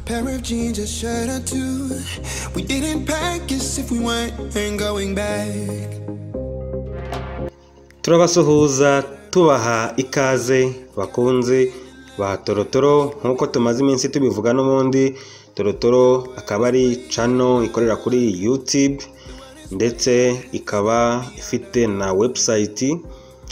pair of jeans, a shirt or two. We didn't pack as if we weren't going back. turabasuhuza tubaha ikaze bakunze ba torotoro nk'uko tumaze iminsi tubivuga n'ubundi torotoro akaba ari cano ikorera kuri yutube ndetse ikaba ifite na webusayiti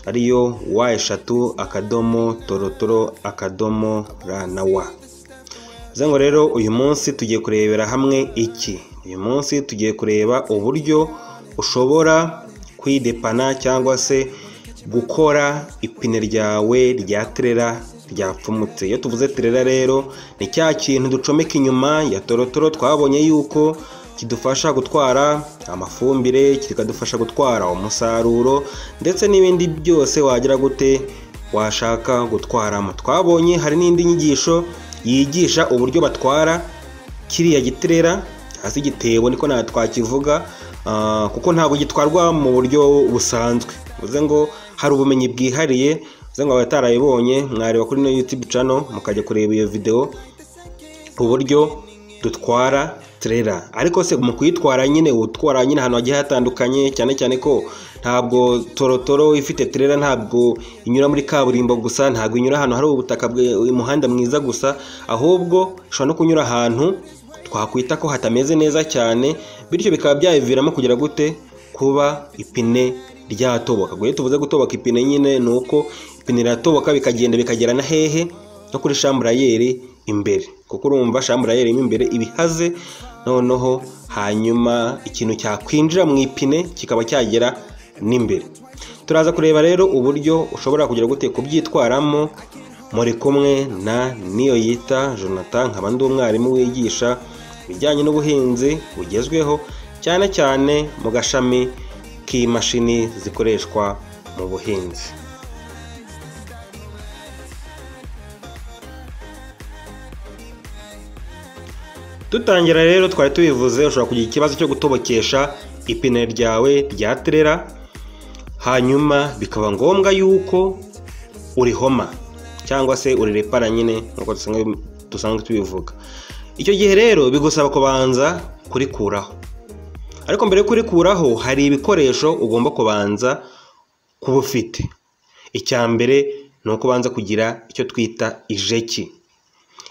ariyo wa eshatu akadomo torotoro akadomo ra na wa bivuze ngo rero uyu munsi tugiye kurebera hamwe iki uyu munsi tugiye kureba uburyo ushobora kwidepana cyangwa se gukora ipine ryawe rya terera ryapfumutse iyo tuvuze terera rero ni cya kintu ducomeka inyuma ya torotoro twabonye yuko kidufasha gutwara amafumbire kikadufasha gutwara umusaruro ndetse n'ibindi byose wagira gute washaka gutwaramo twabonye hari n'indi nyigisho yigisha uburyo batwara kiriya giterera hasi igitebo niko nta twakivuga ah, kuko ntabwo gitwarwa mu buryo busanzwe bivuze ngo hari ubumenyi bwihariye bivuze ngo abatarabibonye mwareba kuri no YouTube channel mukajya kureba iyo video uburyo dutwara terera ariko se mu kuyitwara nyine utwara nyine ahantu hagiye hatandukanye cyane cyane ko ntabwo torotoro ifite terera ntabwo inyura muri kaburimbo gusa ntabwo inyura ahantu hari ubutaka bwe- umuhanda mwiza gusa ahubwo ishobora no kunyura ahantu twakwita ko hatameze neza cyane bityo bikaba byayiviramo kugira gute kuba ipine ryatoboka guhe tuvuze gutoboka ipine nyine ni uko ipine riratoboka bikagenda bikagera na hehe no kuri shamburayeri imbere kuko urumva shamburayeri mo imbere ibihaze noneho hanyuma ikintu cyakwinjira mu ipine kikaba cyagera n'imbere turaza kureba rero uburyo ushobora kugira gute kubyitwaramo muri kumwe na niyo yita jonathan nkaba ndi umwarimu wigisha ibijyanye n'ubuhinzi bugezweho cyane cyane mu gashami k'imashini zikoreshwa mu buhinzi dutangira rero twari tubivuze ushobora kugira ikibazo cyo gutobokesha ipine ryawe rya terera hanyuma bikaba ngombwa yuko urihoma cyangwa se urirepara nyine nk'uko dusanzwe- dusanzwe tubivuga icyo gihe rero bigusaba kubanza kurikuraho ariko mbere yo kurikuraho hari ibikoresho ugomba kubanza kuba ufite icya mbere ni uko ubanza kugira icyo twita ijeki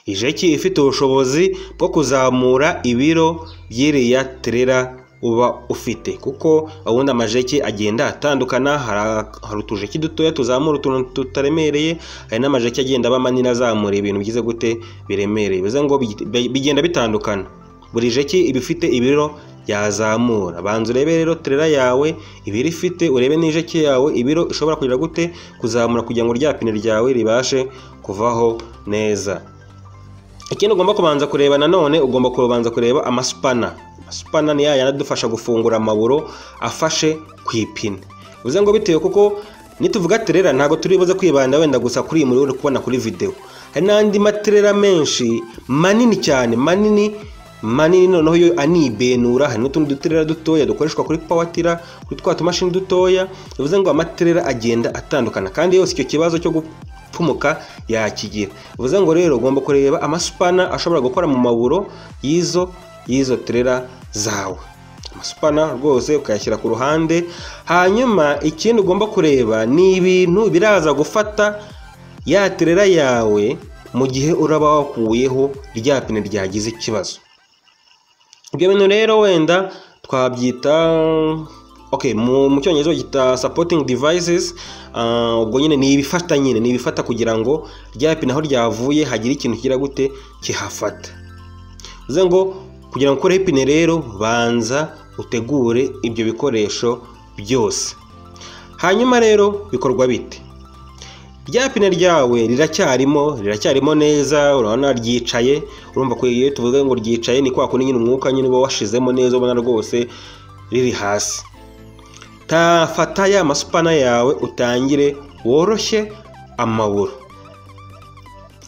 ijeki ifite ubushobozi bwo kuzamura ibiro by'iriya terera uba ufite kuko ubundi amajeki agenda atandukana hari- hari utujeki dutoya tuzamura utuntu tutaremereye hari n'amajeki agenda aba manini azamura ibintu byiza gute biremereye bivuze ngo bigi- bi- bigenda bitandukana buri jeki iba ifite ibiro yazamura banza urebe rero terera yawe ibiro ifite urebe n'ijeki yawe ibiro ishobora kugira gute kuzamura kugira ngo rya pine ryawe ribashe kuvaho neza ikindi ugomba kubanza kureba nanone ugomba kubanza kureba amasupana amasupana ni yayandi adufasha gufungura amaburo afashe ku ipine bivuze ngo bitewe kuko nituvuga terera ntabwo turi buze kwibanda wenda gusa kuri iyi muri uri kubona kuri videwo hari n'andi materera menshi manini cyane manini manini noneho yo anibenura hari n'utundi duterera dutoya dukoreshwa kuri pawatira kuri twa tumashini dutoya bivuze ngo amaterera agenda atandukana kandi yose icyo kibazo cyo gu- pfumuka yakigira bivuze ngo rero ugomba kureba amasupana ashobora gukora mu maburo y'izo y'izo terera zawe amasupana rwose ukayashyira ku ruhande hanyuma ikindi ugomba kureba ni ibintu biraza gufata ya terera yawe mu gihe uraba wakuyeho rya pine ryagize ikibazo ibyo bintu rero wenda twabyita okay mu mu cyongereza bagita supporting devices Ah, ubwo nyine ni ibifata nyine ni ibifata kugira ngo rya pine aho ryavuye hagire ikintu kigira gute kihafata bivuze ngo kugira ngo ukore ipine rero banza utegure ibyo bikoresho byose hanyuma rero bikorwa bite rya pine ryawe riracyarimo riracyarimo neza urabona ryicaye urumva ko iyo tuvuze ngo ryicaye ni kwa kundi nyine umwuka nyine uba washizemo neza ubona rwose riri hasi tafata ya masupana yawe utangire woroshye amaburo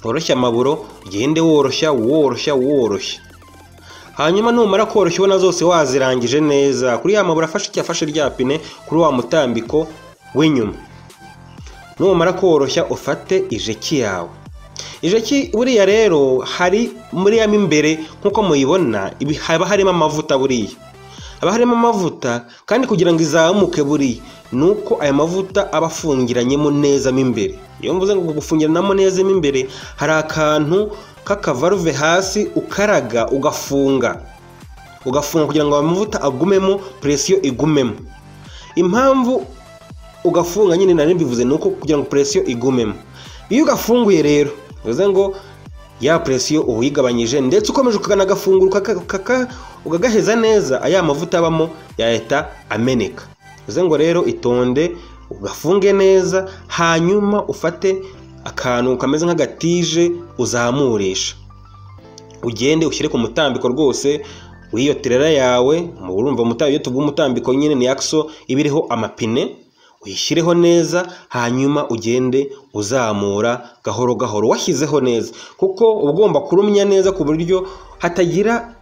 woroshye amaburo ugende woroshya woroshya woroshya hanyuma numara koroshya ubona zose wazirangije neza kuri ya maburo afashe icyo afashe rya pine kuri wa mutambiko w'inyuma numara koroshya ufate ijeki yawe ijeki buriya rero hari muri ya imbere nk'uko muyibona ibi- haba harimo amavuta buriya haba harimo amavuta kandi kugira ngo izamuke buriya ni uko aya mavuta aba afungiranyemo neza mo imbere iyo mvuze ngo gufungiranamo neza mo imbere hari akantu k'akavaruve hasi ukaraga ugafunga ugafunga kugira ngo amavuta agumemo presiyo igumemo impamvu ugafunga nyine nari mbivuze ni uko kugira ngo presiyo igumemo iyo ugafunguye rero bivuze ngo ya presiyo uba uyigabanyije ndetse ukomeje ukanagafungura ukaka- ukaka- ukagaheza neza aya mavuta abamo yahita ameneka bivuze ngo rero itonde ugafunge neza hanyuma ufate akantu kameze nk'agatije uzamurisha ugende ushyire ku mutambiko rwose w'iyo tirera yawe mu urumva umuta- iyo tuvuga umutambiko nyine ni yakiso iba iriho amapine uyishyireho neza hanyuma ugende uzamura gahoro gahoro washyizeho neza kuko uba ugomba kurumya neza ku buryo hatagira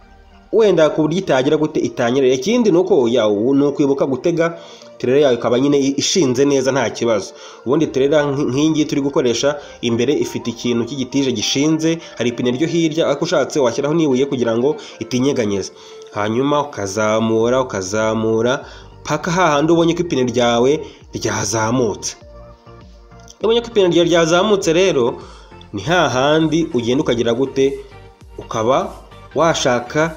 wenda ku buryo itagira gute itanyerera ikindi ni uko ya- ni ukwibuka gutega terera yawe ikaba nyine ishinze neza nta kibazo ubundi terera nk'iyi ngiyi turi gukoresha imbere ifite ikintu cy'igitije gishinze hari ipine ryo hirya ariko ushatse washyiraho n'ibuye kugira ngo itinyeganyeze hanyuma ukazamura ukazamura paka hahandi ubonye ko ipine ryawe ryazamutse iyo ubonye ko ipine ryawe ryazamutse rero ni hahandi ugenda ukagira gute ukaba washaka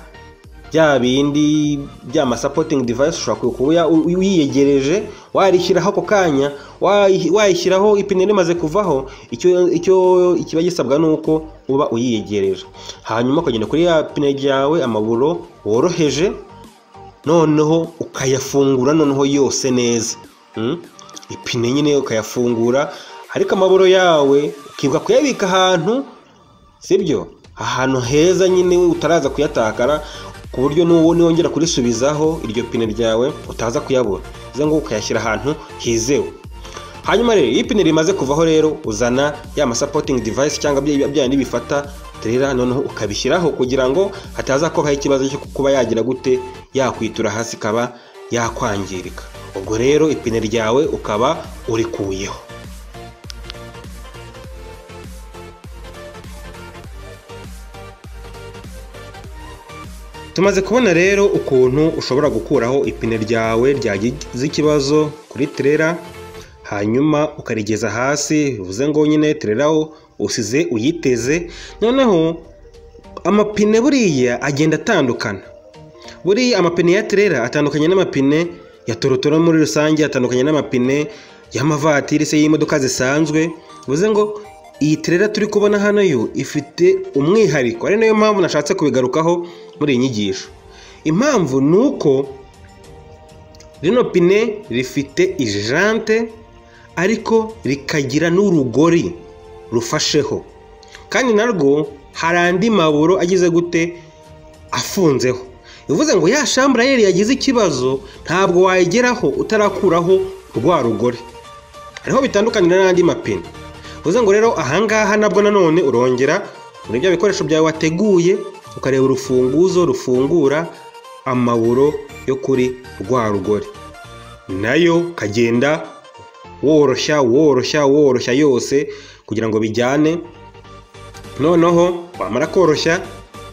bya bindi bya masapotingi divayisi ushobora kuba wiyegereje warishyiraho ako kanya wayi- wayishyiraho ipine rimaze kuvaho icyo icyo kiba gisabwa ni uko uba uyiyegereje hanyuma ukagenda kuri ya pine ryawe amaburo woroheje noneho ukayafungura noneho yose neza Mm? ipine nyine ukayafungura ariko amaburo yawe ukibuka kuyabika ahantu sibyo ahantu heza nyine utaraza kuyatakara ku buryo n'uwo niwongera kurisubizaho iryo pine ryawe utaza kuyabura bivuze ngo ukayashyira ahantu hizewe hanyuma rero iyo ipine rimaze kuvaho rero uzana ya masapotingi divayisi cyangwa bya bya bindi bifata terera noneho ukabishyiraho kugira ngo hataza kubaho ikibazo cyo kuba yagira gute yakwitura hasi ikaba yakwangirika ubwo rero ipine ryawe ukaba urikuyeho tumaze kubona rero ukuntu ushobora gukuraho ipine ryawe ryagize ikibazo kuri terera hanyuma ukarigeza hasi bivuze ngo nyine terera usize uyiteze noneho amapine buriya agenda atandukana buriya amapine ya terera atandukanye n'amapine ya torotoro muri rusange atandukanye n'amapine y'amavatiri se y'imodoka zisanzwe bivuze ngo iyi terera turi kubona hano yo ifite umwihariko ari nayo mpamvu nashatse kubigarukaho muri iyi nyigisho impamvu ni uko rino pine rifite ijante ariko rikagira n'urugori rufasheho kandi narwo hari andi maburo agize gute afunzeho bivuze ngo ya shamburayeri yagize ikibazo ntabwo wayigeraho utarakuraho rwa rugore hariho bitandukanira n'andi mapine bivuze ngo rero ahangaha nabwo nanone urongera muri bya bikoresho byawe wateguye ukareba urufunguzo rufungura amaburo yo kuri rwa rugore nayo ukagenda woroshya woroshya woroshya yose kugira ngo bijyane noneho wamara koroshya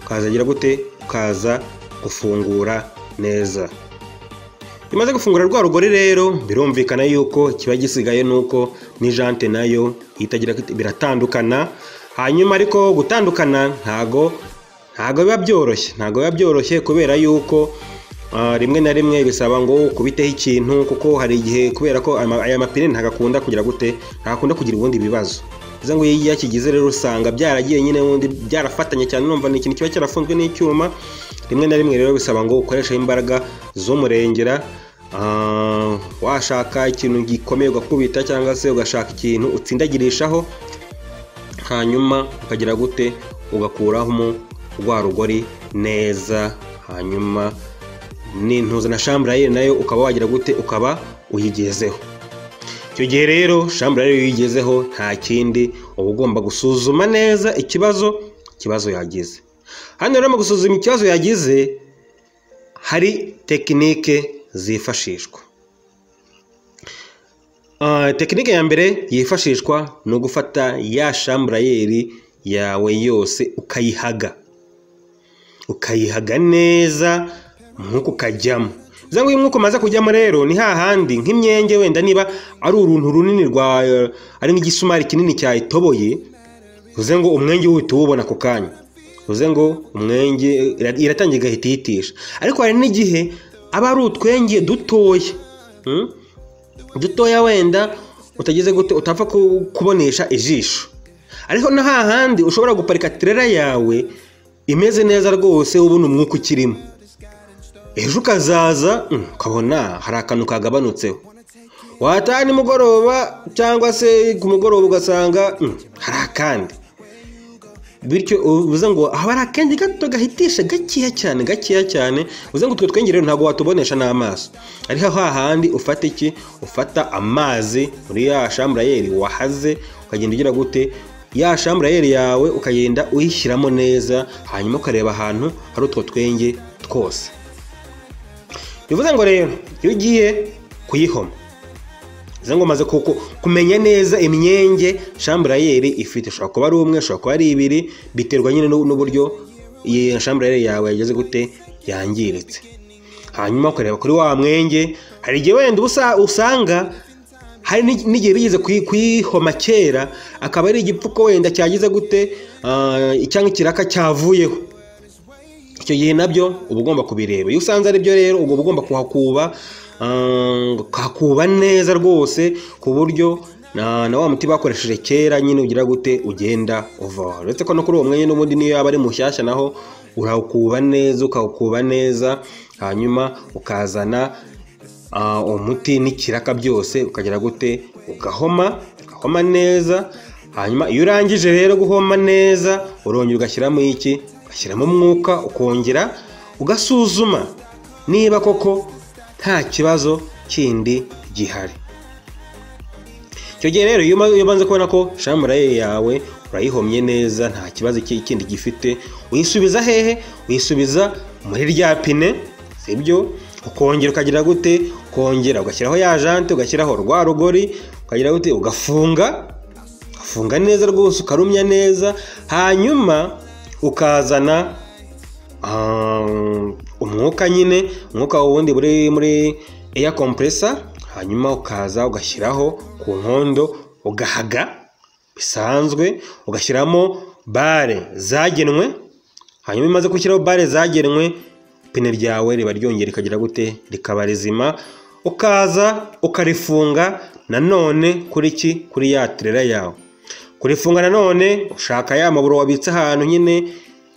ukazagira gute ukaza gufungura neza iyo umaze gufungura rwa rugori rero birumvikana yuko kiba gisigaye nuko n'ijante nayo itagira biratandukana hanyuma ariko gutandukana ntago ntago biba byoroshye ntago biba byoroshye kubera yuko ah, rimwe na rimwe bisaba ngo ukubiteho ikintu kuko hari igihe kubera ko ama- aya mapine ntago akunda kugira gute ntakunda kugira ubundi bibazo bivuze ngo iyo yakigize rero usanga byaragiye nyine ubundi byarafatanye cyane numva ni ikintu kiba cyarafunzwe n'icyuma rimwe na rimwe rero bisaba ngo ukoreshe imbaraga z'umurengera Ah, washaka ikintu gikomeye ugakubita cyangwa se ugashaka ikintu utsindagirishaho hanyuma ukagira gute ugakuramo rwa rugori neza hanyuma n'intuza na shamburayeri nayo ukaba wagira gute ukaba uyigezeho icyo gihe rero shamburayeri iyo uyigezeho nta kindi uba ugomba gusuzuma neza ikibazo ikibazo yagize hano rero mu gusuzuma ikibazo yagize hari tekinike zifashishwa Ah, tekinike ya mbere yifashishwa ni ugufata ya shamburayeri yawe yose ukayihaga ukayihaga neza umwuka ukajyamo bivuze ngo iyo umwuka umaze kujyamo rero ni hahandi nk'imyenge wenda niba ari uruntu runini rwa ari nk'igisumari kinini cyayitoboye bivuze ngo umwenge uhita uwubona ako kanya bivuze ngo umwenge iratangira igahita iyitisha ariko hari n'igihe aba ari utwenge dutoya Mm? dutoya wenda utageze gute utapfa ku- kubonesha ijisho ariko no hahandi ushobora guparika tirera yawe imeze neza rwose ubona umwuka ukirimo ejo ukazaza mm, ukabona hari akantu kagabanutseho wataha nimugoroba cyangwa se ku mugoroba ugasanga mm, hari akandi bityo uvuze ngo haba hari akenge gato gahitisha gakeya cyane gakeya cyane uvuze ngo utwo twenge rero ntabwo watubonesha n'amaso ariko aho hahandi ufata iki ufata amazi muri ya shamburayeri wahaze ukagenda ugira gute ya shamburayeri yawe ukagenda uyishyiramo neza hanyuma ukareba ahantu hari utwo twenge twose bivuze ngo rero iyo ugiye kuyihoma bivuze ngo umaze ku- ku- kumenya neza imyenge shamburayeri ifite ushobora kuba ari umwe ushobora kuba ari ibiri biterwa nyine n'u- n'uburyo iyi shamburayeri yawe yageze gute yangiritse hanyuma ukareba kuri wa mwenge hari igihe wenda ubusa- usanga hari n'i- n'igihe bigeze kuyi- kuyihoma kera akaba ari igipfuko wenda cyagize gute ah, cyangwa ikiraka cyavuyeho icyo gihe nabyo uba ugomba kubireba iyo usanze ari byo rero uba ugomba kuhakuba ah, ukahakuba neza rwose ku buryo na na wa muti bakoresheje kera nyine ugira gute ugenda uvaho uretse ko no kuri uwo mwanya n'ubundi niyo yaba ari mushyashya naho urawukuba neza ukawukuba neza hanyuma ukazana ah, umuti n'ikiraka byose ukagira gute ugahoma ugahoma neza hanyuma iyo urangije rero guhoma neza urongera ugashyiramo iki ugashyiramo umwuka ukongera ugasuzuma niba koko nta kibazo kindi gihari icyo gihe rero iyo umaze- iyo ubanze kubona ko shamuraye yawe urayihomye neza nta kibazo iki- kindi gifite uyisubiza hehe uyisubiza muri rya pine sibyo ukongera ukagira gute ukongera ugashyiraho ya jante ugashyiraho rwa rugori ukagira gute ugafunga ugafunga neza rwose ukarumya neza hanyuma ukazana Ah, umwuka nyine umwuka wundi muri muri air compressor hanyuma ukaza ugashyiraho ku nkondo ugahaga bisanzwe ugashyiramo bare zagenwe hanyuma iyo umaze gushyiraho bare zagenwe ipine ryawe riba ryongera rikagira gute rikaba rizima ukaza ukarifunga nanone kuri ki kuri ya tirera yawe kurifunga nanone ushaka ya maburo wabitse ahantu nyine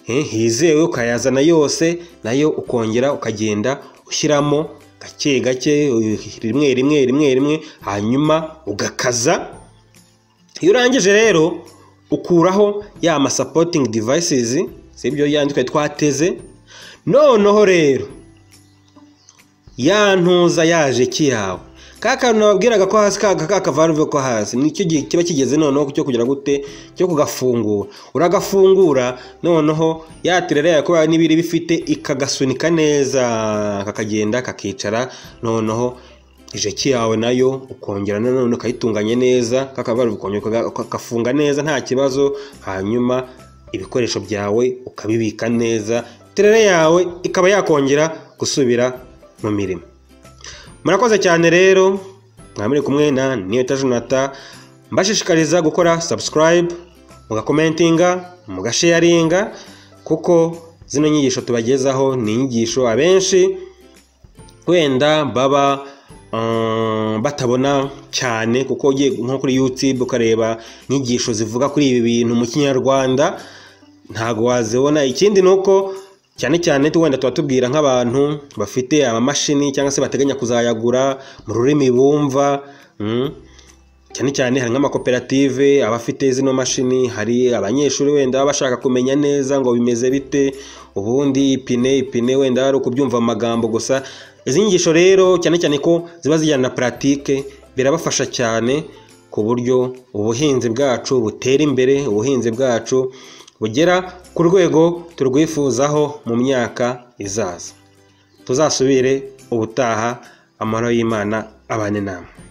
eh, hizewe ukayazana yose nayo ukongera ukagenda ushyiramo gake gake eh, rimwe rimwe rimwe rimwe hanyuma ugakaza iyo urangije rero ukuraho ya ma supporting devices sibyo yanditse twateze noneho rero ya ntuza yaje ki yawe ka kantu nababwiraga ko hasi ka ka kavaruve ko hasi nicyo gihe kiba kigeze noneho cyo kugira gute cyo kugafungura uragafungura noneho ya tirere yawe kubera n'ibiri bifite ikagasunika neza kakagenda kakicara noneho ijeki yawe nayo ukongera nanone ukayitunganya neza kakavaruve ukongera ukaga- ukagafunga neza nta kibazo hanyuma ibikoresho byawe ukabibika neza tirere yawe ikaba yakongera gusubira mu mirimo murakoze cyane rero mwaba muri kumwe na niyo tajunata mbashishikariza gukora subscribe mugakomentinga mugasharinga kuko zino nyigisho tubagezaho ni inyigisho abenshi wenda baba ah, batabona cyane kuko ugiye nko kuri youtube ukareba inyigisho zivuga kuri ibi bintu mu kinyarwanda ntabwo wazibona ikindi ni uko cyane cyane tu- wenda tuba tubwira nk'abantu bafite amamashini cyangwa se bateganya kuzayagura mu rurimi bumva mm, cyane cyane hari nk'amakoperative abafite zino mashini hari abanyeshuri wenda baba bashaka kumenya neza ngo bimeze bite ubundi ipine ipine wenda ari ukubyumva mu magambo gusa izi nyigisho rero cyane cyane ko ziba zijyana na puratike birabafasha cyane ku buryo ubuhinzi bwacu butera imbere ubuhinzi bwacu bugera ku rwego turwifuzaho mu myaka izaza tuzasubire ubutaha amahoro y'imana abane namwe